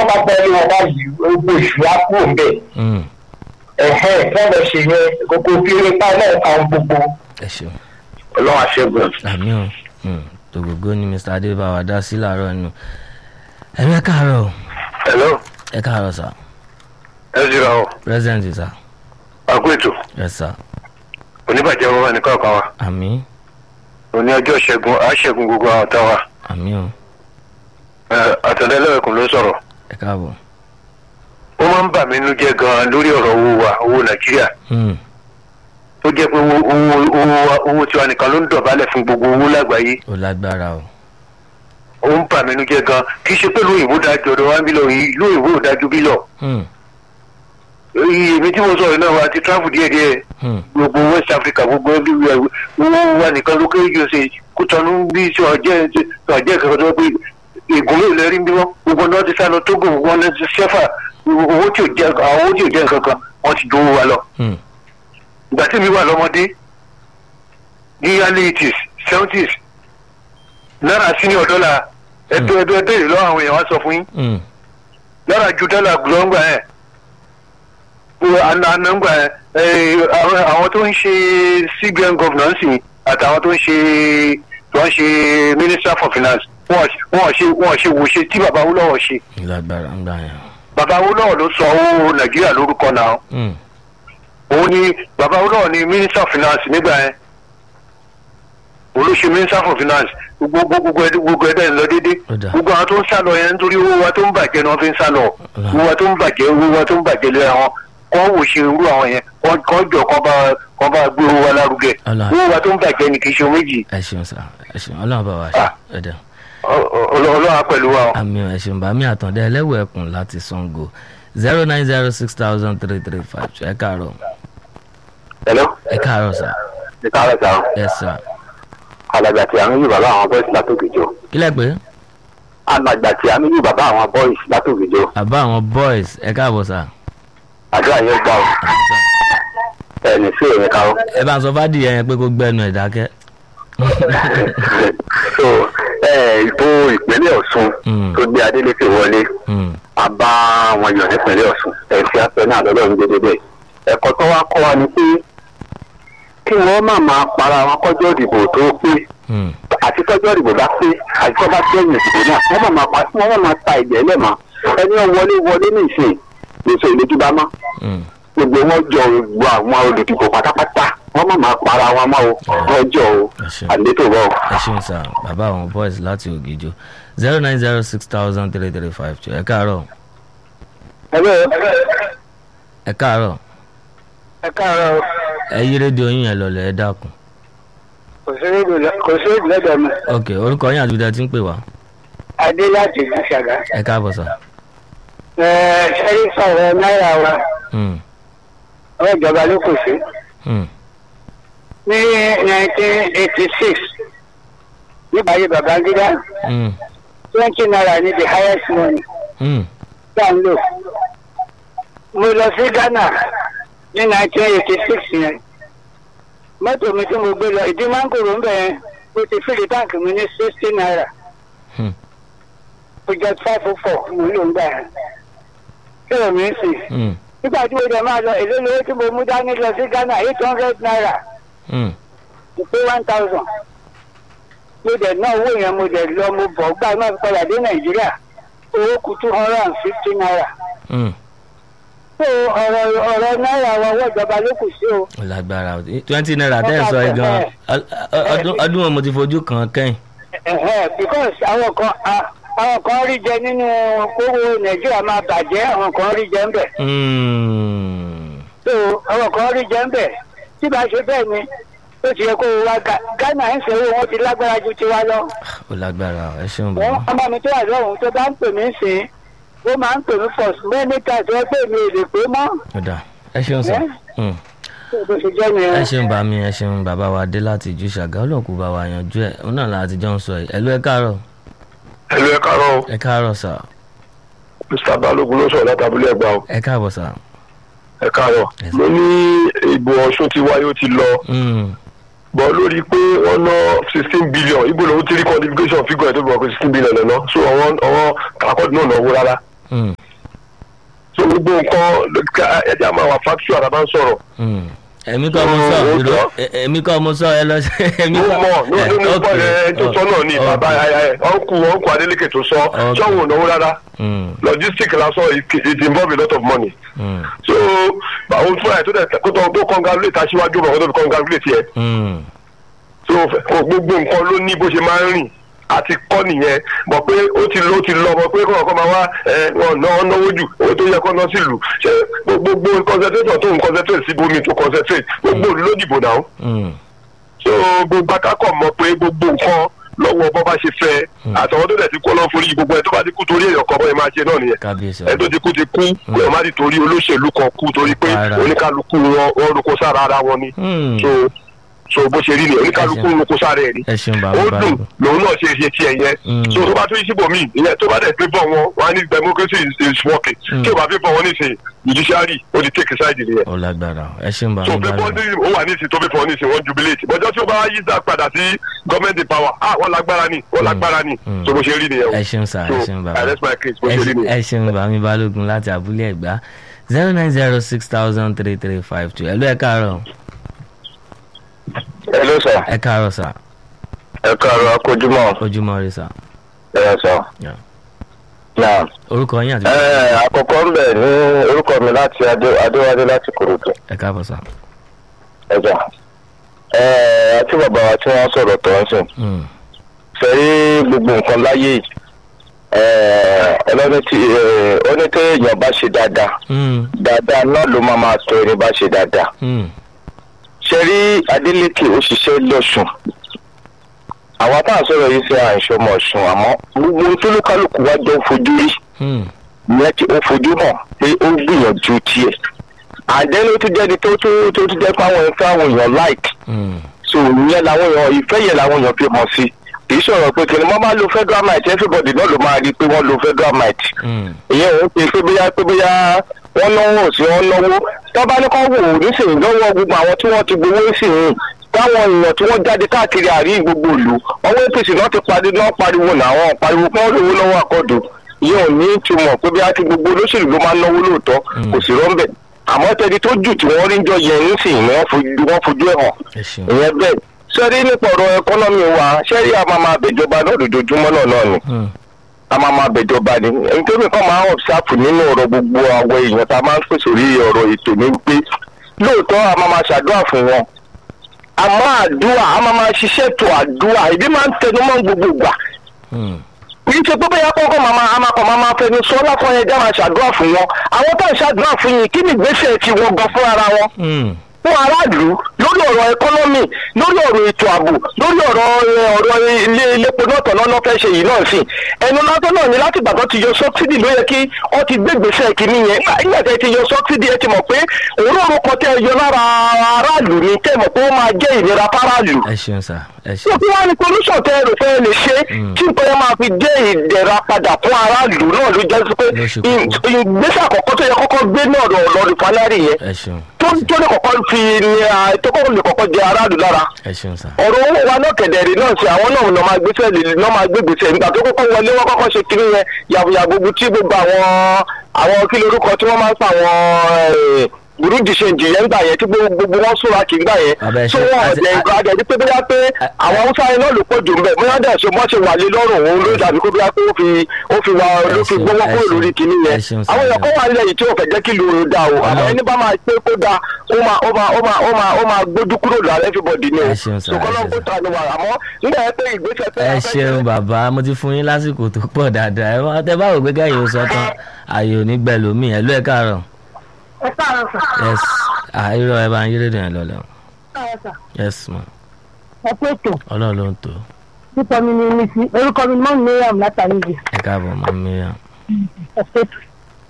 bá tẹ́lẹ̀ wọn báyìí gbogbo ìṣù á kúrò ń bẹ̀ Mm. ẹ̀hẹ́ fẹ́ẹ́ ṣe yẹn gbogbo kéré pa náà kan gbogbo ẹ ṣeun ọlọ́run àṣẹgun. àmì o Mm. tògógó ni mr adébáwá dá sí làárọ̀ nù ẹ̀rọ ẹ káàárọ̀ o. hello ẹ káàárọ̀ sà ẹ jìrà o present sà àgọ́ ètò yes sà oníbàjẹ́ wọn wà ní kọ̀ọ̀kan wa àmì òní ọjọ́ ṣẹ́gun àṣẹ́gun gbogbo àwọn tá wa àmì o àtẹ̀lẹ́lẹ́wẹ̀kùn ló sọ̀rọ̀ ẹ káàbọ̀ ó máa ń bà mí nínú jẹ́ gan-an lórí ọ̀rọ̀ owó wa owó nàìjíríà Mm. tó jẹ́ pé owó owó owó wa- owó tiwa nìkan ló ń dọ̀bálẹ̀ fún gbogbo owó lágbàáyé ó lágbára o ó ń bà mí nínú jẹ́ gan-an kì í ṣe pé lóyìnbó dájú ọ̀dọ̀ wa ń bí lọ ìlú òyìnbó ò dájú bí lọ Mm. èmi tí mo sọ̀rọ̀ náà wa ti travel díẹ̀díẹ̀ Mm. gbogbo west africa gbogbo everywhere owó wa nìkan ló kéré jù ṣe kútọ́nù bí ṣe ọjẹ́ ṣe ọjẹ́ kankan tó pé ègún ló lẹ́rí bí wọ́n gbogbo náà ti sá lọ tógò gbogbo náà ti ṣẹ́fà owó tí ò jẹ́ àwọn owó tí ò jẹ́ nǹkan kan wọ́n ti dówó wa lọ. Mm. ìgbà tí mi wà lọ́mọdé ní early eighties seventies náírà senior dollar ẹ̀dọ́ ẹ̀dọ́ ẹ̀dọ́ ìlú àwọn èèyàn wá sọ fún yín Mm. lára ju dọ́là gbọ́ngbà ẹ̀ anangba ẹ̀ àwọn àwọn tó ń ṣe cbn governor sì àtàwọn tó ń ṣe tó ń ṣe minister for finance wọ́n wọ́n ṣe wọ́n ṣe wò ṣe tí baba awolowo ṣe lágbára ń gbà yẹn baba awolowo ló sọ owó nàìjíríà lórúkọ náà Mm. òun ni baba awolowo ni minister of finance nígbà yẹn olóṣè minister for finance gbogbo gbogbo ẹdẹ gbogbo ẹdẹ ń lọ déédé Ó dáa. gbogbo àwọn tó ń sá lọ yẹn nítorí owó wa tó ń bàjẹ́ ni wọ́n fi ń sá lọ dáa. owó wa tó ń bàjẹ́ owó wa tó ń bàjẹ́ lé àwọn kọ́ wò ṣe irú àwọn yẹn kọ́ kọ́ jọ kọ́ bá kọ́ bá gbé owó wa lárugẹ Ó dáa. owó wa tó ń bàjẹ́ ni kì í ṣe méjì ẹ ṣeun sà ẹ ṣeun ọlọ́run bá wa ṣe Ah. ẹ dẹ̀ Ọ- ọ- ọlọ́wà pẹ̀lú wa o. àmì ẹ ṣeun bàmí àtàndá ẹlẹ́wọ̀ ẹkùn láti sango zero nine zero six thousand three three five ẹ káàárọ̀ hello ẹ káàárọ̀ sà ní káàárọ̀ sàn yes sà alàgbà tí a ń yí bàbá àwọn bọ́ìsì látòkèjọ kílẹ̀ pé alàgbà tí a ń yí bàbá àwọn bọ́ìsì látòkèjọ àbá àwọn boys ẹ káàbọ̀ sà àdúrà yẹn gbà ó àmì sà. ẹni sí èmi ká ó. ẹ bá ń sọ fádìyẹ yẹn pé kó gbẹnu ẹ̀ dákẹ́. so ẹ ìbò ìpínlẹ̀ ọ̀ṣun Mm. tó gbé adélékè wọlé Mm. a bá wọn yàn nípínlẹ̀ ọ̀ṣun ẹ̀sìn afẹ́ náà lọ́dọ̀ ń dédé bẹ́ẹ̀ ẹ̀kọ́ tó wá kọ́ wa ni pé kí wọ́n má máa para wọn kọjọ́ ìdìbò tó pé Mm. àti tọ́jọ́ ìdìbò bá pé àti tọ́ bá tẹ́yìn ìdìbò náà wọ́n má máa pa wọ́n má máa ta ìjẹ́ lẹ́mọ̀ ẹni wọn wọlé wọlé ní ìsìn lóṣù ìlójúbá mọ́ Mm. gbogbo wọn jọ gbogbo àwọn olùdìbò pátápátá wọ́n má máa para wọn mọ́ o wọ́n jọ o Ẹ ṣeun. àlétò bọ́ o. ẹ ṣeun sà bàbá àwọn boys láti ògìjọ zero nine zero six thousand three three five two ẹ káàárọ̀ ẹ káàárọ̀ ẹ káàárọ̀ ẹ yí rédíò yín yẹn lọlẹ̀ ẹ dákun. kò sí èdè lọ́dọ̀ mi ok orúkọ yín àti ibi tẹ́ ti ń pè wá adé láti ìlú ṣàgá ẹ káàbọ̀ sà. ṣẹ́rí sọ̀rọ̀ náírà wa Mm. ọwọ́ ìjọba ló kù sí Mm. ní nineteen eighty six nígbà yìí babangida Mm. twenty naira ní the highest money Mm. tá à ń lò mo lọ sí ghana ní nineteen eighty six yẹn mọ́tò mi tí mo gbé lọ ìdí mángòrò ń bẹ̀ yẹn mo ti fìlì táǹkì mi ní sixty naira Hmm. project five oh four mo lò ń gbà yẹn kí ló mi ń sìn Mm. nígbà tí mo dẹ̀ máa lọ èlé lówó tí mo mú dání lọ sí ghana eight hundred naira Mm. mo pé one thousand mo dẹ̀ ná owó yẹn mo dẹ̀ lọ mo bọ̀ gbà náà fi padà dé nàìjíríà owó kù two hundred and fifty naira Mm. so ọ̀rọ̀ ọ̀rọ̀ náírà wa owó ìjọba ló kù sí o. ó lágbára o twenty naira tẹ́ ẹ̀ sọ yìí gan ọdún ọdún wo mo ti fojú kan kẹ́yìn. Ẹ̀hẹ́, because àwọn kan a- àwọn kan rí jẹ nínú kówó nàìjíríà máa bàjẹ́ àwọn kan rí jẹ ń bẹ̀ Mm. so àwọn kan rí jẹ ń bẹ̀ tí bá ṣe bẹ́ẹ̀ ni ó ti yẹ kó o wá Ga- ghana ń ṣe owó wọn ti lágbára ju tiwa lọ ó lágbára o ẹ ṣeun wọn bàbá. ọmọ mi tó wà lọ́hùn tó bá ń pè mí sìn ó máa ń pè mí pọ̀ sí many times wọ́n pè mí èlé pé mọ́ ó dà ẹ ṣeun sọ. Mm. tó bó ṣe jẹ́ nìyẹn. ẹ ṣeun bá mi ẹ ṣeun bàbá wa dé láti ìjú ṣàgá ọlọ́kù bá wa yanjú ẹ̀ òun náà láti jọ ń sọ yìí ẹ̀lú ẹ káàárọ̀ ẹ̀lú ẹ̀ káàárọ̀ ẹ káàárọ̀ sà mr balógun ló sọ̀rọ̀ látàbílẹ̀ ẹ̀gbá o ẹ káàbọ̀ sà. ẹ̀ káàárọ̀ Yes. mo ní ìbò ọ̀ṣun ti wáyé ó ti lọ Mm. bọ̀ lórí pé wọ́n ná sixteen billion ibo lòun ti rí qualification figure ẹ̀ tó bọ̀ pé sixteen billion lọ́nà so àwọn àwọn àkọ́dù náà náwó rárá Mm, so gbogbo nǹkan ẹja máa wà factual àbá ń sọ̀rọ̀ mm. èmi kọ́ mo sọ Ó ìró sọ. ẹ- èmi kọ́ mo sọ ẹ lọ sí èmi mo kọ́ mọ̀ ní ẹ, ní ok, pọ̀ ẹ tó sọ náà ni ok, bàbá ọ̀nkù ọ̀nkù Adeleke tó sọ Ok. sọ́wọ́n ò náwó rárá mm, logistic lásán it it involve a lot of money mm, so àwọn fúnra ẹ̀ tó dẹ̀ kó tó tó congratulate aṣíwájú ọmọ kó tó fi congratulate yẹ mm, so fẹ- gbogbo nǹkan ló ní bó ṣe máa ń rìn àti kọ́ nìyẹn mọ̀ pé ó ti lọ ó ti lọ mọ̀ pé kọ́ ọ̀kan máa wá ẹ wọn ná wọn náwó jù owó tó yẹ kọ́ ná sílùú ṣé gbogbo concentration tó ń concentrate sí bomi tó concentrate gbogbo òlú ló dìbò náà mm. so gbogbo akákọ̀ mọ̀ pé gbogbo nǹkan lọ́wọ́ bọ́ bá ṣe fẹ́ àtàwọn tó dẹ̀ ti kú ọlọ́run forí gbogbo ẹ̀ tó bá ti kú torí èèyàn kan bọ́ ẹ máa ṣe náà nìyẹn kábíyèsí ẹ tó ti kú ti kú kó ẹ má ti torí olóṣèlú kan kú torí pé Rárá. oníkálukú wọn wọn roko sára ara wọn ni Mm. so so bó ṣe rí ni oníkálukú roko sára ẹ ni ẹ ṣeun ó bàbá dùn bàbá lòun náà ṣe ṣe tiẹ̀ yẹn Mm. so tó bá tún síbò míì ìyẹn tó bá dẹ̀ gbé bọ̀ wọn wọn á ní democracy is, is working Mm. tí o bá fi bọ̀ wọn nísìnyí judiciary ó ti take side nìyẹn ó lágbára ẹ ṣeun so bàbá pé bàbá bọ́ndì ó wà nísìnyí tó fi fọ́ nísìnyí wọ́n jubilate bọ́jọ́ tí ó bá yí dá padà sí government in power ah wọ́n lágbára ni wọ́n lágbára ni Mm. so bó ṣe rí nìyẹn o ẹ ṣeun sà ẹ so ṣeun I bàbá rest my case bó ẹ ṣe rí ṣe- nìyẹn. ẹ ṣeun bàmí balógun láti abúlé ẹ̀gbá zero nine zero six thousand three three five two ẹ̀lú ẹ̀ káàárọ̀ hello sir ẹ̀ káàárọ̀ sà ẹ káàárọ̀ akójúmọ́ ojúmọ́ rí sà ẹ sọ Yeah. náà orúkọ yín àti àkọ́kọ́ ń bẹ̀ ní orúkọ mi láti adéwálé láti kòròdú ẹ̀ káàbọ̀ sà. ẹja àti bàbá wa tí wọ́n sọ̀rọ̀ tó ń sìn Mm, fẹ́rí gbogbo nǹkan láyé yìí ọlọ́ni tí ó ní tí èèyàn bá ṣe dáadáa mm, dáadáa náà ló máa máa tọ́ ẹni bá ṣe dáadáa mm, ṣe rí Adeleke ó ṣiṣẹ́ lọ́sùn àwọn táwọn sọ̀rọ̀ yìí ṣe àìṣọmọ ọ̀sùn àmọ́ gbogbo ohun tó lókàlùkù wá jọ fojú rí mm, ìyẹn tí ó fojú hàn pé ó gbìyànjú tiẹ̀ àdéhùn tó jẹ́ni tó tó tó tó jẹ́ pé àwọn ẹ̀fẹ́ àwọn èèyàn like mm, so ìyẹn làwọn èèyàn ìfẹ́ yẹn làwọn èèyàn fi hàn sí kì í sọ̀rọ̀ pé kìnìún wọ́n máa lo federal might everybody náà ló máa rí i pé wọ́n lo federal might mm, ìyẹn ò ń pe pé bóyá pé bóyá wọ́n náwó sí wọ́n náwó tọ́ba ní kọ́ wò ó nísìnyí lọ́wọ́ gbogbo àwọn tí wọ́n ti gbowó sí yìí táwọn èèyàn tí wọ́n jáde káàkiri àárín gbogbo ìlú ọwọ́ apc náà ti parí náà pariwo làwọn pariwo pé wọ́n lówó lọ́wọ́ àkọ́dù ìyẹn ò ní ìtumọ̀ pé bí a ti gbogbo olóṣèlú ló máa ń náwó lóòótọ́ kò sí rọ́ńbẹ̀ àmọ́ tẹni tó jù tí wọ́n rí ń jọ yẹn nísìnyí ni wọ́n fojú wọ́n fojú ẹ̀ hàn ẹ ṣeun ìyẹn bẹ́ẹ̀ sẹ́rí nípa ọ̀rọ̀ ẹkọ́nọ́mì wa sẹ́rí a máa máa bẹ̀jọba náà lójoojúmọ́ náà náà ni Mm, a máa máa bẹ̀jọba ni nítorí kan máa ń ọ̀bsáàpù nínú ọ̀rọ̀ gbogbo àwọn èèyàn tá a máa ń pèsè orí ọ̀rọ̀ ètò ní pé lóòótọ́ a máa máa ṣàdúrà fún wọn àmọ́ àdúrà a máa máa ṣiṣẹ́ tó àdúrà ìdí máa ń tẹnu mọ́ gbogbo gbà mm, kì í ṣe pé bóyá kọ́kọ́ màmá amakọ̀ máa fẹnu sọ láfọ̀ọ́ yẹn já máa ṣàdúrà fún wọn àwọn tó ń ṣàdúrà fún yìí kí ni ìgbésẹ̀ tí wọ́n gan fún ara wọn mm, fún aráàlú lórí ọ̀rọ̀ ẹkọ́nọ́mì lórí ọ̀rọ̀ ètò ààbò lórí ọ̀rọ̀ ẹ, ọ̀rọ̀ ilé iléepo náà tọ̀nà náà fẹ́ ṣe yìí náà sí ẹnu lásán náà ni láti gbàgbọ́ ti yọ sọ́bsidì ló yẹ kí wọ́n ti gbé gbèsè kìíní yẹn Nígbà- nígbà tẹ́ ti yọ sọ́bsidì ẹ ti mọ̀ pé òróró kan tẹ́ ẹ yọ lára aráàlú ni tẹ́ ẹ mọ̀ pé ó máa jẹ́ ìnira fáráàlú ẹ ṣeun sà ẹ tí ṣeun kí wọ́n ní solution tẹ́ ẹ rò fẹ́ lè ṣe Mm. tí nǹkan yẹn máa fi jẹ́ ìdẹ̀ra padà fún aráàlú náà ló jẹ́ sí pé Ló ṣe ì- kókó. ìgbésẹ̀ àkọ́kọ́ tó yẹ kọ́kọ́ gbé náà lọ lọ rìfánárì yẹn ẹ ṣeun tó tó lè kọ́kọ́ fi ní a- tó kọ́kọ́ lè kọ́kọ́ jẹ aráàlú lára ẹ ṣeun sà ọ̀rọ̀ owó wa náà kẹ̀dẹ̀rì náà ṣe àwọn náà lọ́ máa gbéṣẹ́ lè lọ́ máa gbé gbèsè nígbà tó kọ́kọ́ wọlé wọ́n kọ́kọ́ ṣe kiri yẹn yàgòyàgò gbogbo tí gbogbo àwọn àwọn kí lorúkọ tí wọ́n máa ń pa àwọn burúdi ṣe jìyẹn gbà yẹn tí gbogbo gbogbo wọn súnra kì í gbà Bàbá ẹ yẹn tó ṣe- wọn àti- ọ̀dẹ̀ ìgbà àjẹ́ pé bóyá pé àwọn haúsá yẹn náà ló pọ̀ jù mbẹ́ bóyá dẹ̀ ṣe mọ́ṣẹ́ wà lé lọ́rùn òun ló dàbí kó bóyá pé ó fi ó fi wá ló fi ṣeun, gbówó ẹ kúrò ṣeun, lórí kinní ẹ yẹn ṣeun, àwọn èèyàn sir. kó wà nílẹ̀ yìí tí ò fẹ́ jẹ́ kí lóru da o àmọ́ Ọlọ́run. ẹni bá máa pé kó da ó máa ó máa ó máa ó máa ó máa gbójú kúrò lára everybody ni o Ẹ ṣeun, sir, ẹ ṣùgbọ́n ṣeun, kó sir. ta ni wà àmọ́ nígbà yẹn pé ìgbésẹ̀ tẹ́ ẹ ẹ fẹ́ ṣeun ṣe- bàbá mo ti fún yín lásìkò tó pọ̀ dáadáa ẹ wá- tẹ bá wò pé kẹ́yìn ó sọ tán ààyè ò ní gbẹ lómi ẹ ló ẹ káàárọ̀ ẹ káàárọ̀ sà yes àìrọ̀ ẹ bá ń yí rédíò yẹn lọ́lẹ̀ káàárọ̀ sà yes ma ẹ pé ètò ọlọ́run ló ń tò orúkọ mi ni misi orúkọ mi ni mọ́mí miriam látàrí ìgbè ẹ káàbọ̀ mọ́ miriam ẹ pé ètò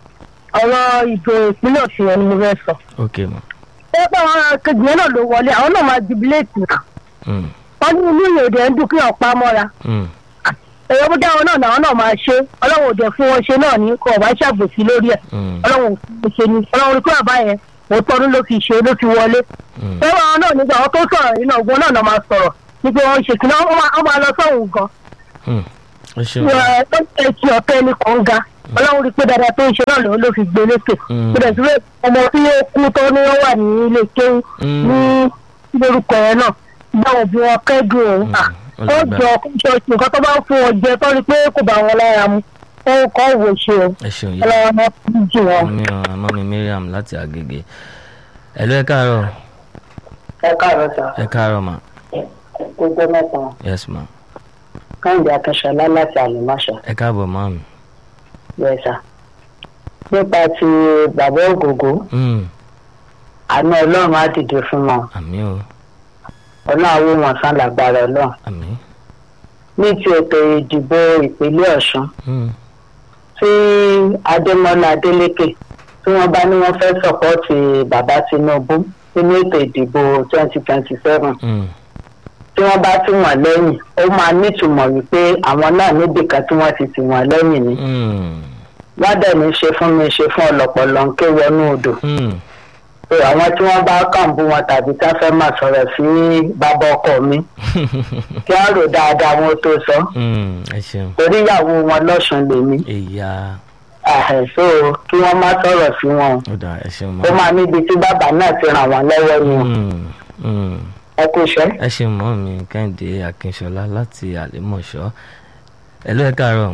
ọ̀rọ̀ ìbò ìpínlẹ̀ ọ̀sùn yẹn ni mo fẹ́ sọ. ok ma ẹ pé àwọn kejì yẹn náà ló wọlé àwọn náà máa jubiléètì náà mm, wọ́n ní inú ìyèdè ń dún kí ọ̀pá mọ́ra mm, èyí ó dáwọn náà làwọn náà máa ṣe ọlọ́run òde fún wọn ṣe náà ní kò ọ̀bá ṣàgbòsí lórí ẹ̀ mm, ọlọ́run kò ṣe ni ọlọ́run rí pé bàbá yẹn òótọ́ ọdún ló fi ṣe ló fi wọlé mm. ẹ̀rọ àwọn náà nígbà wọn tó sọ̀rọ̀ yìí náà ogun náà náà máa sọ̀rọ̀ ní pé wọ́n ń ṣe kí wọ́n máa lọ sọ́hùn gan Mm. ẹ ṣeun ẹ ti ọ̀pẹ ní kànga ọlọ́run rí i pé dáadáa tó ń ṣe náà lòun ló fi gbé lékè Mm. kó dẹ̀ sí pé ọmọ tí ó kú tó ní wọ́n wà ní ilé kéwú Mm. ní lórúkọ yẹn náà báwọn bí wọn kẹ́dùn òun Mm. à Ó ó lágbára. jọ ṣọ́ọ̀ṣì nǹkan tó bá ń fún wọn jẹ tó rí i pé kò bá wọn lára mu ó kọ́ wò ṣe o ẹ ṣeun yìí ọlọ́run máa fi jù wọn. mi ò àmọ́ mi Mariam láti Agége ẹ̀lú ẹ káàárọ̀ ẹ káàárọ̀ sá ẹ káàárọ̀ mà gbogbo mẹ́ta yes ma káyọ̀dé akínṣọlá láti àlùmáṣọ ẹ káàbọ̀ máa mi. bẹ́ẹ̀ sá nípa ti bàbá ògògó Mm. àánú ọlọ́run á dìde fún wọn àmì o ọlọ́run á wó wọn sán lágbára ọlọ́run àmì. ní ti ètò ìdìbò ìpínlẹ̀ ọ̀ṣun Mm. tí adémọlá adélékè tí wọ́n bá ní wọ́n fẹ́ sọ̀pọ́ọ̀tì bàbá tinubu nínú ètò ìdìbò twenty twenty seven Mm. tí wọ́n bá tì wọ́n lẹ́yìn ó máa nítumọ̀ wípé àwọn náà níbìkan tí wọ́n ti tì wọ́n lẹ́yìn ni Mm. wọ́n dẹ̀ ní ṣe fún mi ṣe fún ọlọ́pọ̀lọ́ ń ké wọnú odò Mm. pé àwọn tí wọ́n bá kàn bú wọn tàbí tá fẹ́ máa sọ̀rọ̀ sí bàbá ọkọ mi kí wọ́n rò dáadáa wọn tó sọ Mm. ẹ ṣeun torí ìyàwó wọn lọ́sùn lèmi ìyá àhẹ̀ so kí wọ́n má sọ̀rọ̀ sí wọn ó dà ẹ ṣeun ó mọ́. máa níbi tí bàbá náà ti ràn wọ́n lọ́wọ́ ni Mm. Mm. ẹ kú iṣẹ́. ẹ ṣeun mọ́ mi Kẹ́hìndé Akínṣọlá láti Àlèmọ̀ṣọ́ ẹ̀lú ẹ káàárọ̀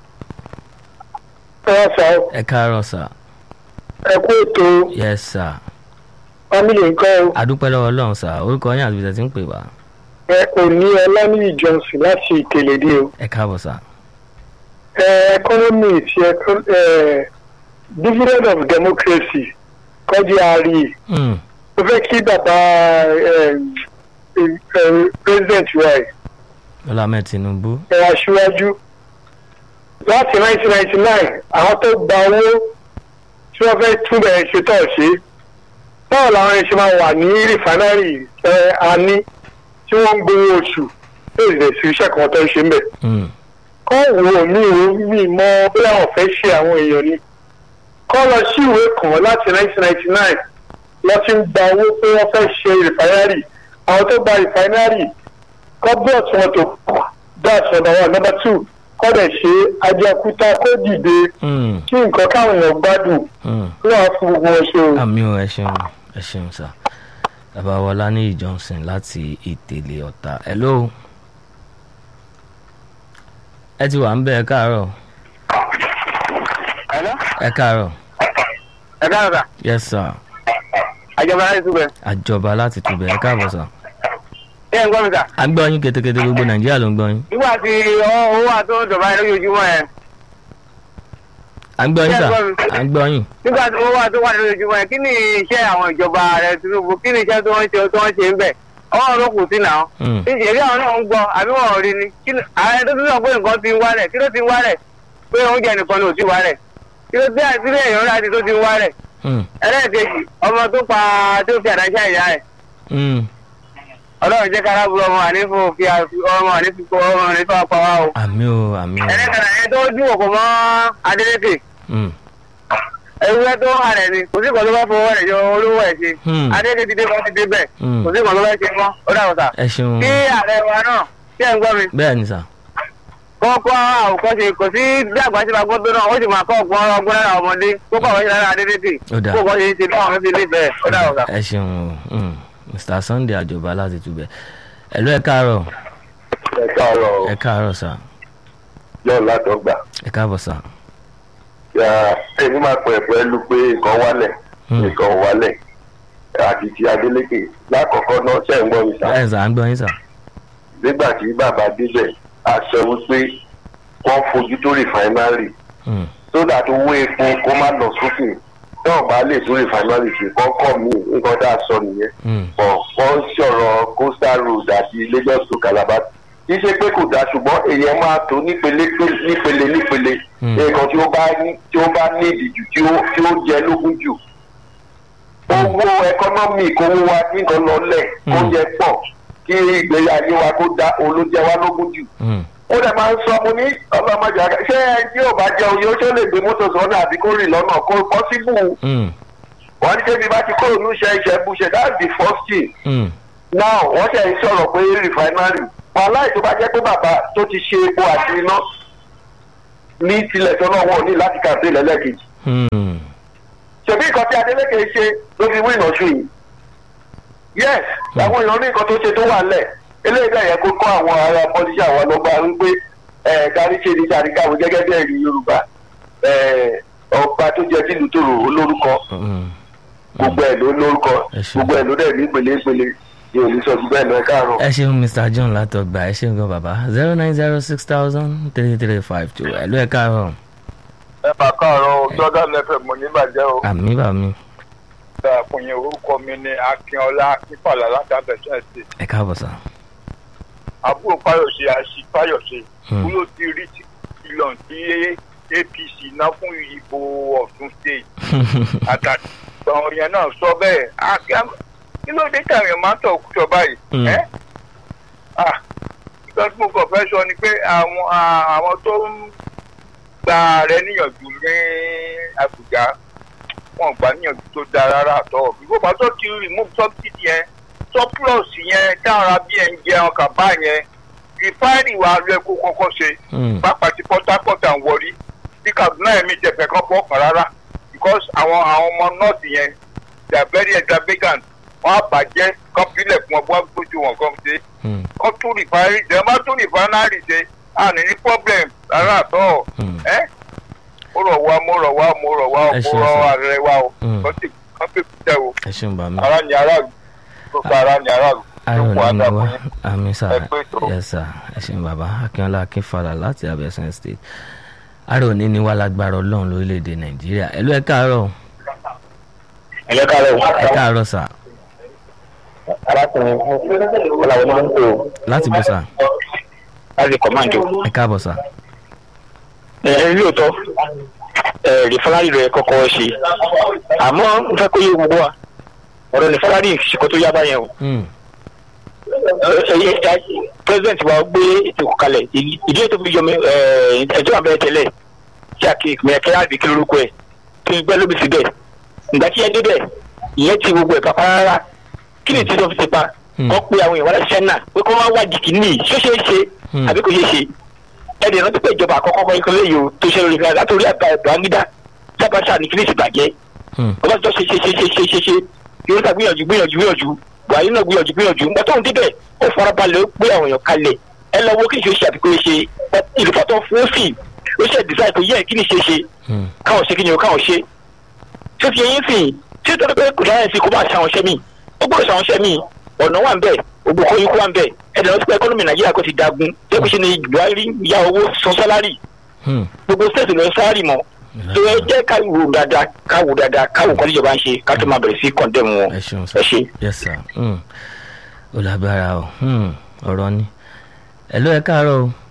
ẹ sọ ẹ káàárọ̀ sà ẹ kú ètò yes sà family nǹkan adúpẹ́ lọ́wọ́ Ọlọ́run sà orúkọ yín àti ibi tẹ́ ti ń pè wá ẹ kò ní ọlánìyí johnson láti ìkèlédè o ẹ káàbọ̀ sà. ẹ economy ti ẹkọ- ẹ dividend of democracy kọjú àárí Mm. mo fẹ́ kí bàbá ẹ, ẹ, ẹ, president wa ẹ Bọ́lá Ahmed Tinubu ẹ aṣíwájú láti 1999 àwọn tó gba owó tí wọ́n fẹ́ túbẹ̀ ṣe tọ̀ ṣe báwo làwọn ẹ̀ ṣe máa wà ní rìfánárì ẹ àní tí wọ́n ń gbowó oṣù tó lè sí iṣẹ́ kan tó ń ṣe ń bẹ̀. Mm. kọ́ wo mi ò mi mọ bí àwọn fẹ́ ṣe àwọn èèyàn ni kọ́ lọ sí ìwé kan láti 1999 lọ sí ń gba owó pé wọ́n fẹ́ ṣe rìfánárì àwọn tó gba rìfánárì kọ́ bọ́ọ̀tù wọn tó that's number one number two kọ́ dẹ̀ ṣe ajakuta kó dìde Mm. kí nǹkan káwọn èèyàn gbádùn Mm. kí wọ́n á fún gbogbo wọn ṣe o. àmì ò ẹ ṣeun ẹ ṣeun sà bàbá wọlá ní Johnson láti ìtẹ̀lé ọ̀tá hello ẹ ti wà ń bẹ ẹ káàárọ̀ Hello? ẹ káàárọ̀ ẹ káàárọ̀ sà yes sir àjọba láti túbẹ̀. àjọba láti tùbẹ̀ ẹ káàbọ̀ sà ṣé ẹ ń gbọ́ mi sà. à ń gbọ́ yín ketekete gbogbo nàìjíríà ló ń gbọ́ yín nígbà tí owó àti owó dọ̀bà yẹn lójoojúmọ́ yẹn à ń gbọ́ yín sà Yes, sir. à ń gbọ́ yín nígbà tí owó àti owó wà lójoojúmọ́ yẹn kí ni iṣẹ́ àwọn ìjọba rẹ Tinubu kí ni iṣẹ́ tí wọ́n ń ṣe tí wọ́n ń ṣe ń bẹ̀ ọwọ́ ló kù sí náà. Mm. ṣé ìṣèlú àwọn náà ń gbọ́ àbí wọn ò rí ni Kí ni- ààrẹ tó tún sọ pé nǹkan ti ń wálẹ̀ kí ló ti ń wálẹ̀ pé oúnjẹ nìkan ni ò ti wálẹ̀ kí ló dé àti ilé èèyàn láti tó ti ń wálẹ̀ Mm. ẹlẹ́ẹ̀kejì ọmọ tó pa tó fi àdáṣà ìyá ẹ̀ Mm. ọlọ́run jẹ́ kára burú ọmọ ànífò fi àfi- ọmọ ànífò ọmọ ànífò apá wa o. àmì ò àmì ò ẹlẹ́kẹ̀rẹ̀ ẹ̀ tó dún òkò mọ́ Adélékè Mm. ewúrẹ́ tó hà rẹ̀ ni kò sí kan tó bá fowó rẹ̀ yọ olówó ẹ̀ ṣe Hmm. Adélékè ti dé bọ́ ti dé bẹ̀ Hmm. kò sí kan tó bá ṣe mọ́ ó dàgbà sà. ẹ ṣeun kí ààrẹ wa náà kí ẹ̀ ń gbọ́ mi bẹ́ẹ̀ ni sà kọ́kọ́ àwòkọ́ṣe kò sí bí àgbà ṣe máa gbọ́ tó náà ó sì máa kọ́ ọgbọ́n ọgbọ́n lára ọmọdé kó kọ́ àwọn ṣe lára Adélékè Ó dáa. kó kọ́ ṣe ń ṣe bí àwọn fi nífẹ̀ẹ́ ó dàgbà sà. ẹ ṣeun o Mm. Mr Sunday àjọba láti tùbẹ̀ ẹ̀lú ẹ káàárọ̀ ẹ káàárọ̀ ẹ káàárọ̀ sà yóò látọgbà ẹ káàbọ̀ sà èmi máa pẹ̀ pẹ̀lú pé nǹkan wálẹ̀ Hmm. nǹkan ò wálẹ̀ àti ti Adeleke lákọ̀ọ́kọ́ náà ṣe ń gbọ́ mi sá bẹ́ẹ̀ sà à ń gbọ́ yín sà nígbà tí bàbá débẹ̀ a sọ wípé wọ́n fojú tó rìfáínárì Mm. tó dà tó wó epo kó má lọ sókè náà bá lè tó rìfáínárì ṣe kọ́kọ́ mi nǹkan tá a sọ nìyẹn Mm. bọ̀ wọ́n sọ̀rọ̀ coastal road àti Lagos to Calabar kì í ṣe pé kò dáa ṣùgbọ́n èèyàn máa tó nípele pé- nípele nípele Hmm. nǹkan tí ó bá ní tí ó bá ní ìdìjú tí ó tí ó jẹ lógún jù owó ẹkọ́nọ́mì kówó wa nìkan lọlẹ̀ kó Hmm. jẹ pọ̀ kí ìgbéyà ayé wa kó dá olójẹ wa lógún jù Mm. ó dẹ̀ máa ń sọ mo ní ọlọ́mọdé àgbà ṣé ẹ tí ò bá jẹ oyè ó ṣe lè gbé mọ́tò sọ́nà àbí kó rìn lọ́nà kó pọ́síbù Mm. wọ́n ní kébi bá ti kúrò ní iṣẹ́ iṣẹ́ bú ṣe that's the first thing Mm. now wọ́n ṣe ń sọ̀rọ̀ pé refinery wàhálà tó bá jẹ́ pé bàbá tó ti ṣe epo àti iná ní tilẹ̀ tó náà wọ̀ ní láti kàdé lẹ́lẹ́kejì Hmm. ṣèbí nǹkan tí adeleke ṣe ló fi wí ìnàṣù yìí yes àwọn èèyàn ní nǹkan tó ṣe tó wà lẹ̀ eléyìí náà yẹ kó kọ́ àwọn ará pọ́lísì àwọn ọlọ́gbà wípé ẹ̀ kárí ṣe ní sàríkàwé gẹ́gẹ́ bí ẹ̀rí yorùbá ẹ̀ ọba tó jẹ tìlú tòrò olórúkọ Hmm. gbogbo ẹ̀ ló lórúkọ Ẹ ṣé. gbogbo ẹ̀ ló dẹ̀ ní ìpele ìpele ní olùsọ gbogbo ẹ̀ lọ ẹ̀ káàárọ̀. ẹ ṣeun mr john látọgbà ẹ ṣeun gan bàbá zero nine zero six thousand three three five two ẹ ló ẹ káàárọ̀ ẹ máa káàárọ̀ o jordan fm mo níbàjẹ́ o àmì bàmí dáa fún yín orúkọ mi ní akínọlá akínfàlà láti abẹ́sẹ̀ ṣe ẹ káàbọ̀ sá. àbúrò fáyọ̀ṣe àṣì fáyọ̀ṣe Hmm. kúló ti rí ìlọ̀n tí apc ná fún ìbò ọ̀tún state àtàgbọ̀n yẹn náà sọ bẹ́ẹ̀ Ah, kí- kí ló dé tàwọn máa ń tọ̀ kújọ báyìí Hmm. ẹ́ ah ìgbà tí mo kàn fẹ́ sọ ni pé àwọn ah, àwọn tó ń gba ààrẹ níyànjú ní àbújá wọn gbà níyànjú tó dáa rárá àtọ ìgbọ́pá tó ti remove subsidy yẹn surplus yẹn dára bí ẹ̀ ń jẹ ọkà bá yẹn refinery wa lọ kó kọ́kọ́ ṣe Hmm. pápá ti port harcourt and warri bí kaduna ẹ̀mí jẹ̀fẹ̀ kan bọ́ ọkàn rárá because àwọn àwọn ọmọ north yẹn they are very extravagant wọ́n á bàjẹ́ kọ́pílẹ̀ fún ọgbọ́n gbójú wọn kan ṣe Hmm. kọ́ tún refinery ṣe má tún refinery ṣe à ní ní problem rárá àtọ́ Hmm. ẹ́ mo rọ̀ wá mo rọ̀ wá mo rọ̀ wá Ẹ mo ṣeun, rọ̀ sir. ààrẹ wa o Hmm. kọ́ sì kọ́ pé kúta o ẹ ṣeun bàmí. ara ni aráàlú gbogbo ara ni aráàlú ayọ̀ gbogbo nínú àdàbọ̀ wa yẹn. àmì sá Ẹ pé tó. yes sir ẹ ṣeun bàbá akínọlá akínfàlà láti abẹ́sẹ̀ state àrò òní ni wà lágbára ọlọ́run lórílẹ̀‐èdè nàìjíríà ẹ ló ẹ káàárọ̀ ẹ̀lẹ́ káàárọ̀ ẹ káàárọ̀ sà arákùnrin ọ̀làwọ̀ máa ń pè ó láti bọ̀ sà láti kọ̀máǹdò. ẹ káàbọ̀ sà. ẹ ẹ lóòótọ́ ẹ rìfọ́nárì rẹ̀ kọ́kọ́ ṣe àmọ́ n fẹ́ kó yé gbogbo wa ọ̀rọ̀ rìfọ́nárì ṣìkọ́ tó yá báyẹn o. Hmm. president wa gbé ètò kalẹ̀ ìdí ètò fi yọmi ẹjọ́ àbẹ̀ tẹ́lẹ̀ tí a kì í mẹ̀kẹ́ àbí kí lórúkọ ẹ̀ tó ń gbẹ́ lóbi síbẹ̀ ìgbà tí ẹ débẹ̀ ìyẹn ti gbogbo ẹ̀ pàpà rárá kí ni ìtìjọ́ fi ti pa Hmm. wọ́n pe àwọn ìwádìí sẹ́nà pé kó máa wá jìkì ní ṣó ṣeé ṣe Hmm. àbí kò ṣeé ṣe ẹ̀dẹ̀ rántí pé ìjọba àkọ́kọ́ kọ́ ìkọlẹ̀ yìí o tó ṣe lórí ìfẹ́ látòrí àgbà ẹ̀dọ́ angídá sábàṣà ní kíní ìsìbàjẹ́ Hmm. ọlọ́jọ́ ṣe ṣe ṣe ṣe ṣe ṣe ṣe yorùbá gbìyànjú gbìyànjú gbìyànjú buhari náà gbìyànjú gbìyànjú nígbà tó ń débẹ̀ ó farabalẹ̀ ó gbé àwọn èèyàn kalẹ̀ ẹ lọ wo kí ni ṣe ṣe àbíkó ṣe ìlúfọ́tọ̀ fún òfin ó ṣe design tó yẹ kí ni ṣe ṣe Hmm. káwọn ṣe kí ni o káwọn ṣe ṣé fi eyín sìn ṣé tó pé kò dáhùn sí kó bá ṣàwọn ṣẹ́ mi ó gbọ́dọ̀ ṣàwọn ṣẹ́ mi ọ̀nà wà ń bẹ̀ ògbó kọ́ ikú wà ń bẹ̀ ẹ̀dẹ̀ lọ́sí pé ẹkọ́nọ́mì nàìjíríà kò ti dagun jẹ́ kó ṣe ni buhari ya owó san sálárì Hmm. gbogbo state lọ sálárì mọ́ tó ẹ jẹ́ ká wò dáadáa ká wò dáadáa ká wò kọ́ níjọba ń ṣe ká tó máa bẹ̀rẹ̀ sí kọ́ndẹ̀mù wọn ẹ ṣeun ẹ sà ṣe. yes sir Hmm. ó lágbára o Hmm. ọ̀rọ̀ ni ẹ ló ẹ káàárọ̀ o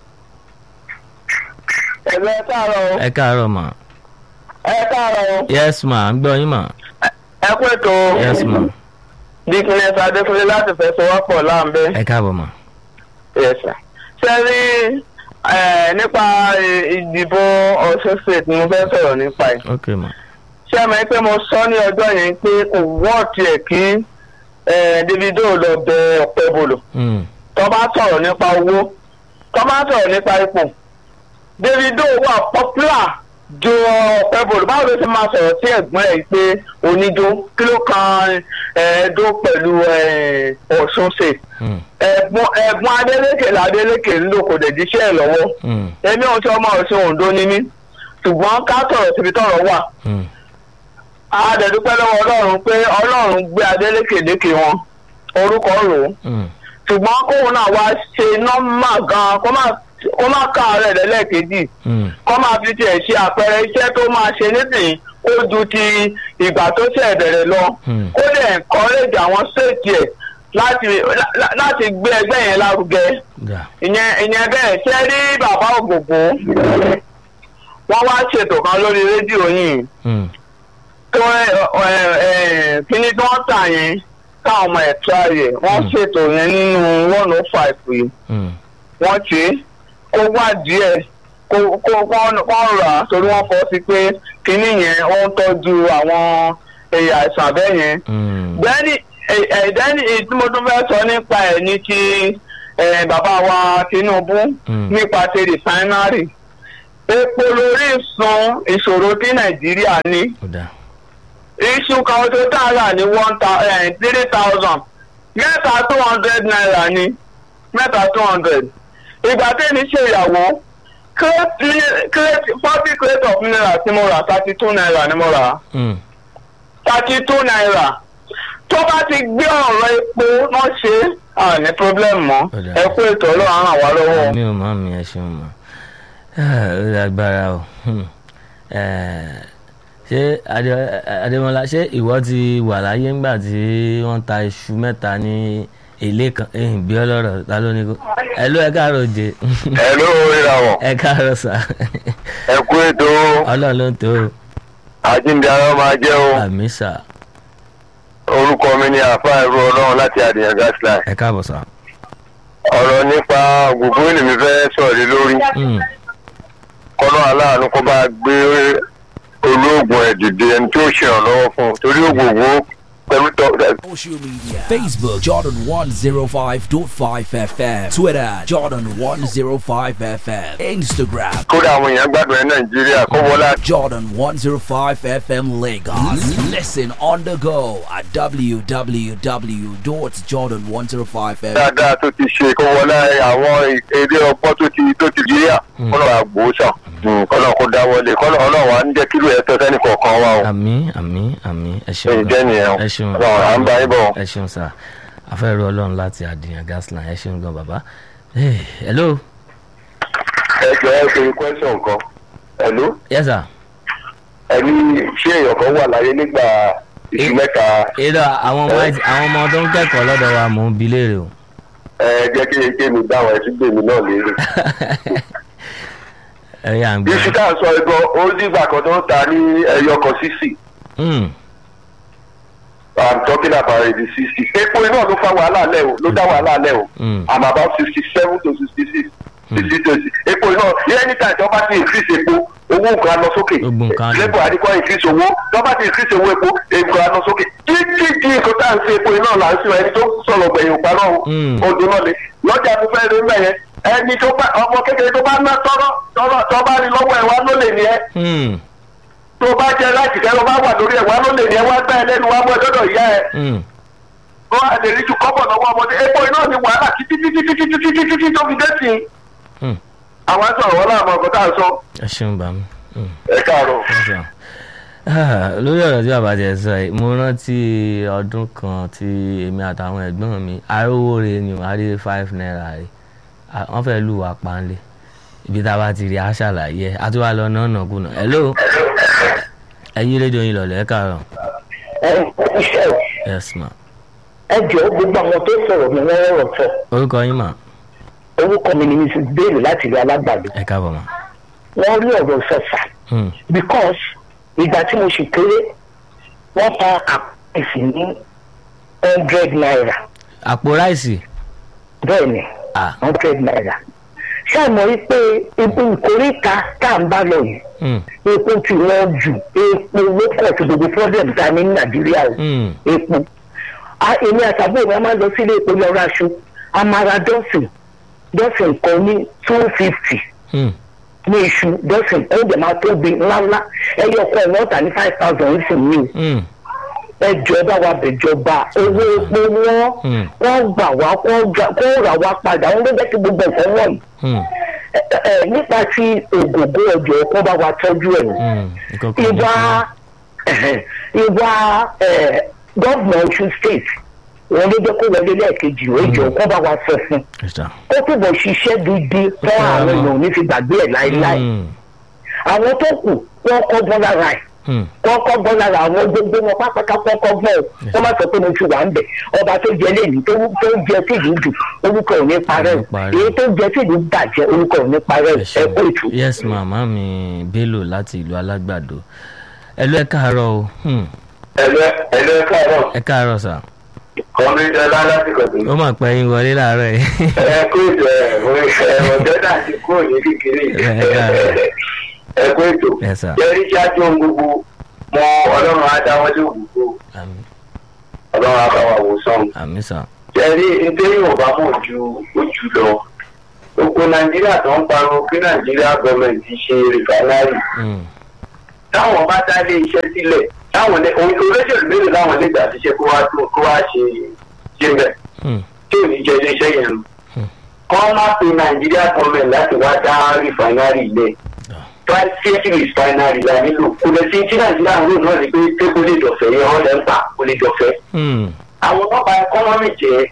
ẹ̀rọ ẹ káàárọ̀ o ẹ káàárọ̀ mà ẹ káàárọ̀ o yes ma ń gbọ́ yín mà ẹ kú ètò yes ma dikines adékúnlé láti fẹsọwọ́pọ̀ láǹbẹ́. ẹ káàbọ̀ mà Yes, sir. ṣe rí eh, nípa eh, ìdìbò ọ̀ṣun state ni mo fẹ́ sọ̀rọ̀ nípa ẹ̀. ok mà ṣé ẹ mọ̀ pé mo sọ ní ọjọ́ yẹn pé kò wọ́ọ̀tì ẹ̀ kí eh, davido lọ bẹ ọ̀pẹ bolo Hmm. tó bá sọ̀rọ̀ nípa owó tó bá sọ̀rọ̀ nípa ipò davido wà popular ju ọ̀pẹ bolo báwo ló ti máa sọ̀rọ̀ sí ẹ̀gbọ́n ẹ̀ pé onídó kí ló kan ẹ̀ẹ́dó pẹ̀lú eh, ọ̀ṣun state Hmm. ẹ̀gbọ́n ẹ̀gbọ́n adélékè ládélékè ń lò kò dẹ̀ jíṣẹ́ ẹ̀ lọ́wọ́ Hmm. èmi ò tí ọmọ ọ̀sìn òǹdó ní mí ṣùgbọ́n ká sọ̀rọ̀ síbi tọ̀rọ̀ wà Hmm. a dẹ̀ dúpẹ́ lọ́wọ́ ọlọ́run pé ọlọ́run gbé adélékè lékè wọn orúkọ rò ó Hmm. ṣùgbọ́n kóun náà wá ṣe nọ́mà gan kó má kó má káàárẹ̀ lẹ́lẹ́kejì Hmm. kó máa fi tiẹ̀ ṣe àpẹẹrẹ iṣẹ́ tó máa ṣe nísìnyí ó ju ti ìgbà tó ṣẹ̀ bẹ̀rẹ̀ lọ Hmm. ó dẹ̀ encourage àwọn state ẹ̀ láti lá- láti gbé ẹgbẹ́ yẹn lárugẹ dà ìyẹn ìyẹn bẹ́ẹ̀ ṣe rí bàbá ògògbó wọ́n wá ṣètò kan lórí rédíò yìí Hmm. tó ẹ ẹ ẹ kíní tí wọ́n tà yẹn káwọn ọmọ ẹ̀ tra yẹ wọ́n Hmm. ṣètò yẹn nínú one oh five yìí Hmm. wọ́n ṣe é kó wá díẹ̀ kó kó kó rà á torí wọ́n fọ́ sí pé kíní yẹn ó ń tọ́jú àwọn ẹ̀yà àìsàn bẹ́ẹ̀ yẹn Hmm. bẹ́ẹ̀ni ẹ̀ẹ́dẹ́ni tí mo tún fẹ́ sọ nípa ẹ̀ ní ti eh, bàbá wa tinubu Hmm. nípa ti rìfáínárì epo lórí sun ìṣòro tí nàìjíríà ní ó dáa iṣu kan tó dára ní one thousand three thousand mẹ́ta two hundred naira ní mẹ́ta two hundred ìgbà tẹ́ni ṣe ìyàwó crate forty crate of naira tí mo rà thirty two naira ni mo rà Hmm. thirty two naira tó bá ti gbé ọ̀rọ̀ epo náà ṣe à ní problem mọ́ Ó dáa. ẹ kú ètò ọlọ́run ràn wá lọ́wọ́. mi ò mọ mi ẹ ṣeun mọ ó lágbára o Hmm. Eh, ṣé Adé- adémọlá ṣé ìwọ ti wà láyé ńgbà tí wọ́n ta iṣu mẹ́ta ní èlé kan ẹ̀yìn bí ọlọ́rọ̀ ta ló ní kó ẹ ló ẹ káàárọ̀ jẹ ẹ ló ríra wọn ẹ káàárọ̀ sà ẹ kú ètò ọlọ́run ló ń tó o àjíǹde ara máa jẹ́ o àmì sà orúkọ mi ni àáfàá ẹrú ọlọ́run láti àdìyàn gasline ẹ káàbọ̀ sà. ọ̀rọ̀ nípa gbogbo ènìyàn fẹ́ sọ̀rọ̀ lé lórí Hmm. kọ́nà aláàánú kó bá gbé olóògùn ẹ̀ dìde ẹni tí ó ṣèrànlọ́wọ́ fún un torí ògbógbó pẹ̀lú tọ́ Social media Facebook Jordan 105.5 FM Twitter Jordan 105 FM Instagram kódà àwọn èèyàn gbádùn ẹ nàìjíríà kó wọlé Jordan 105 FM Lagos. Listen on the go at www.jordan105fm. dáadáa tó ti ṣe kó wọlé àwọn èdè ọgbọ́n tó ti tó ti jíríà kọ́nà àgbòsàn kọ́nà kó dáwọ́lé kọ́nà ọlọ́run á ń jẹ́ kílò ẹ̀ tọ́ sẹ́ni kọ̀ọ̀kan wa o àmì àmì àmì ẹ ṣeun èyí jẹ́ nìyẹn o ẹ ṣeun ọlọ́run à ń bá yín bọ̀. ẹ ṣeun sà afẹ́rù ọlọ́run láti àdìyàn gasline ẹ ṣeun gan bàbá Hey, hello ẹ jọ ẹ ṣe question kan ẹ̀lú yes sir ẹni ṣé èèyàn kan wà láyé nígbà ìṣù mẹ́ta èdè àwọn ọmọ àwọn ọmọ tó ń kẹ́kọ̀ọ́ lọ́dọ̀ wa mò ń bi léèrè o ẹ jẹ́ kí eke mi dáhùn ẹ tún gbé mi náà lérè. ẹ yà ń gbé iṣu tá à ń sọ ẹgbọ́n ó dìgbà kan tó ń ta ní ẹyọ kan sísì Hmm, i'm talking about eighty sixty epo iná ló fa wàhálà lẹ o ló dá wàhálà lẹ o hmm, i'm about sixty seven to sixty six sixty to epo iná anytime tí wọ́n bá ti increase epo owó nǹkan á lọ sókè Gbogbo nǹkan á lọ. labour àdìkọ́ increase owó tí wọ́n bá ti increase owó epo nǹkan á lọ sókè títí di nǹkan tá à ń ṣe epo iná là ń ṣe ẹni tó sọ̀rọ̀ gbẹ̀yìn òpá náà Mm. odò náà lé lọ́jà tó fẹ́ rí mẹ́yẹn ẹni tó bá ọmọ kékeré tó bá ná tọ́rọ́ tọ́rọ́ tó bá rí lọ́wọ́ ẹ̀ wá ló lè ní ẹ́ hmm, tó bá jẹ láti kẹ́ ló bá wà lórí ẹ̀ wá ló lè ní ẹ́ wá gbá ẹ lẹ́nu wá mú ẹ dọ́dọ̀ ìyá ẹ̀ hmm. kó a lè rí ju kọ́bọ̀ lọ́wọ́ ọmọdé epo iná ni wàhálà títí títí títí títí títí títí tó fi dé sí i. Hmm. àwọn sọ̀rọ̀ wọn láàmú ọkọ̀ tá à ń sọ ẹ ṣeun bàmí. Hmm. ẹ káàárọ̀. Awesome. Ah, lórí ọ̀rọ̀ tí bàbá jẹ sọ yìí mo rántí ọdún kan tí èmi àtàwọn ẹ̀gbọ́n mi arówóore ni wọ́n á rí five naira rí Ah, wọ́n fẹ́ lù wá panlé ibi tá a bá ti rí a ṣàlàyé ẹ̀ a tún wá lọ náà nàkúnà hello ẹ yí rédíò yín lọ̀lẹ́ ẹ káàárọ̀ yes ma ẹ jọ gbogbo àwọn tó sọ̀rọ̀ mi wọ́n rọrọ̀ sọ orúkọ yín mà orúkọ mi ni mrs bello láti ilé alágbàdo ẹ káàbọ̀ mà wọ́n rí ọ̀rọ̀ sọ̀sà Hmm, because ìgbà tí mo sì kéré wọ́n ta àpèsè ní hundred naira àpò ráìsì bẹ́ẹ̀ ni ah hundred naira ṣé àmọ́ rí pé ibi ìkórìíta tá à ń bá lọ yìí hmm, epo ti wọ́n jù epo ló pọ̀ sí gbogbo problem ta ní nàìjíríà o hmm, epo a èmi àtàbí mi a máa ń lọ sílé epo lọ ra aṣọ a máa ra dọ́sìn dọ́sìn kan ní two fifty hmm, ní iṣu dọ́sìn oúnjẹ máa tóbi ńláńlá ẹyọ ọkọ ẹ̀ náà tà ní five thousand nísìn ní hmm, ẹjọ́ bá wa bẹ̀jọba owó epo wọn Hmm. wọ́n gbà wá wọ́n gbà- kó rà wá padà wọ́n ló jẹ́ kí gbogbo nǹkan wọ̀nyí hmm, Ẹ, ẹ, nípa ti ògògó ọjọ́ kó bá wa tọ́jú ẹ̀ hmm. Nǹkan kan ìwà jẹ́ ìwà gọ́ọ̀nà ọ̀ṣun state wọn ló jẹ́ kó wọlé lẹ́ẹ̀kejì ó jọ kó bá wa sọ fún Yes, sir. kó túbọ̀ ṣiṣẹ́ gidi fún àwọn èèyàn ò ní fi gbàgbé ẹ̀ láéláé Hmm, àwọn tó kù wọ́n kọ́ bọ́ lára ẹ̀ hmm, wọ́n kọ́ bọ́ lára àwọn gbogbo wọn pápákọ̀ kọ́ bọ́ ẹ̀ wọ́n má sọ pé mo ti wà ń bẹ̀ ọba tó jẹ lẹ́yìn tó tó ń jẹ sí ìlú jù orúkọ ò ní parẹ́ Ò ní parẹ́. èyí tó ń jẹ sí ìlú bàjẹ́ orúkọ ò ní parẹ́ ẹ ẹ ṣeun. kó ìtù. yes màmá mi bello láti ìlú alágbàdo ẹ lọ ẹ káàárọ̀ o Hmm, ẹlẹ ẹlẹ káàárọ̀ ẹ káàárọ̀ sà kọmí ẹlá láti kọtù. ó mà pẹ́ yín wọlé láàárọ̀ yìí ẹ kó ètò ẹ mo ẹ ọjọ́ náà ti kúrò ní kékeré Ẹ káàárọ̀. ẹ kó ètò. Yes, sir. jẹ́rí ṣáájú ohun gbogbo mọ ọlọ́run á dáwọ́ lé ògùnkó àmì ọlọ́run á bá wa wò sọ́run. àmì sà jẹ́rí ntẹ́yìn ò bá mọ̀ ju ojú lọ gbogbo nàìjíríà tó ń pariwo kí nàìjíríà gọọmenti ṣe rìfánárì Mm. táwọn bá dá ilé iṣẹ́ sílẹ̀ táwọn lè ohun tó lóṣèlú mélòó láwọn lè gbà síṣẹ́ kó wá tó kó wá ṣe ṣe bẹ̀ Mm. tí ò ní jẹ ilé iṣẹ́ yẹn Hmm. kọ́ má pe nàìjíríà gọọmenti láti wá dá rìfánárì lẹ̀ private refinery la nílò kò lè sí tí nàìjíríà ń lò náà ni pé pé kó lè dọ̀fẹ́ yẹn wọ́n lẹ́ ń pa kó lè dọ̀fẹ́ Mm. àwọn nọ́ọ̀bà ẹkọ́nọ́mì jẹ́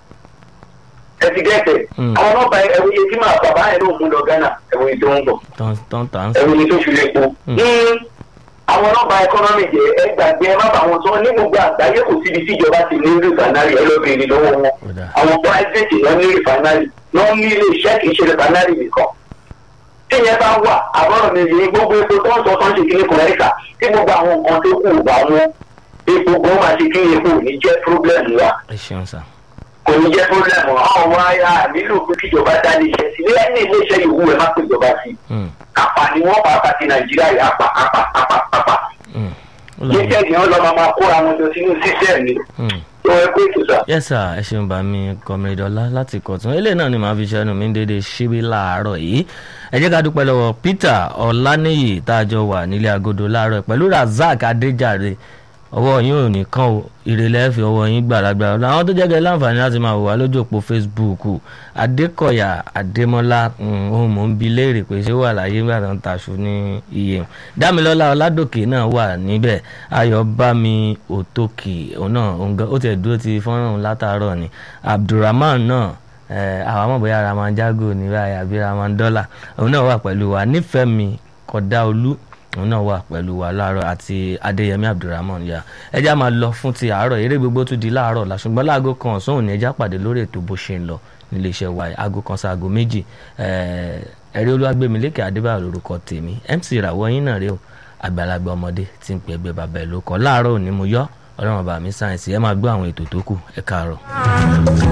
ẹtìgẹ́tẹ̀ Hmm. àwọn nọ́ọ̀bà ẹ̀wòye tí màá bàbá yẹn ló mú lọ ghana ẹ̀wòye tó ń bọ̀ tán tán tán ẹ̀wòye tó fi lè po. Hmm. Hmm. àwọn nọ́ọ̀bà ẹkọ́nọ́mì jẹ́ ẹ gbàgbé ẹ má bà wọn sọ ní gbogbo àgbáyé kò síbi tí ìjọba ti ní rìfánárì ẹ lọ́ọ́ bèèrè lọ́wọ́ wọn Ọ̀dà. àwọn private lọ ní rìfánárì lọ́ ní ilé iṣẹ́ kì í ṣe rìfánárì nìkan tí yẹn bá wà àbọ̀rọ̀ mi yìí gbogbo epo tó ń sọ tó ń ṣe kíní kọ̀ọ̀ẹ́kà tí gbogbo àwọn nǹkan tó kù bá wọn epo gan máa ṣe kíní epo ò ní jẹ́ problem wa ẹ ṣeun sà. kò ní jẹ́ problem wa àwọn ọmọ ayá nílò pé kíjọba dá ilé iṣẹ́ sí ilé ní ilé iṣẹ́ ìwú ẹ̀ má pè ìjọba sí Mm. apà ni wọ́n pa àti nàìjíríà yìí apà apà apà apà Mm. Ó lọ- jíjẹ́ ìyẹn lọ́ máa kóra wọn jọ sínú sísẹ́ ni Mm. tó ẹ pé ìtòsà. yes sir ẹ ṣeun bá mi kọmídọ́lá láti kọ̀tún eléyìí náà ni màá fi ṣẹ́nu mi dédé ṣíbí láàárọ̀ yìí ẹ jẹ́ ká dúpẹ́ lọ́wọ́ peter ọláníyì tá a jọ wà nílé agodo láàárọ̀ yìí pẹ̀lú razak adéjàre ọwọ́ yín ò ní kàn ó ìrẹ̀lẹ̀ fi ọwọ́ yín gbàlagbà àwọn tó jẹ́gẹ́ láǹfààní láti máa wò wá lójú òpó facebook adékọ̀yà adémọ́lá mm, ohun mò ń bi léèrè pé ṣé wà láyé nígbà tó ń taṣu ní iye dámilọ́lá ọládòkè náà wà níbẹ̀ ayọ̀bámi òtòkì òun náà òun gan- ó tiẹ̀ dúró ti fọ́nrán òun látàárọ̀ ni abdulrahman náà eh, àwọn àmọ́ bóyá raman jago ní báyìí àbí raman dọ́là òun náà wà pẹ̀lú wa nífẹ̀ẹ́mi kọ̀dáolú òun náà wà pẹ̀lú wa láàárọ̀ àti adéyẹmí abdulrahman ya ẹja máa lọ fún ti àárọ̀ eré gbogbo tún di láàárọ̀ la ṣùgbọ́n láago kan ọ̀sán òní ẹja pàdé lórí ètò bó ṣe ń lọ nílé iṣẹ́ wa yìí, aago kan sí aago méjì eh, ẹ̀rí olúwàgbẹ̀mílẹ́kẹ̀ adébáyọ̀ lórúkọ tèmi mc ìràwọ̀ yín náà rèé o àgbàlagbà ọmọdé tí ń pè ẹgbẹ́ bàbá ẹ̀ ló kọ́ láàárọ̀ òní mo yọ ọlọ́run bàmí sáyẹ̀nsì ẹ máa gbọ́ àwọn ètò tó kù ẹ káàárọ̀.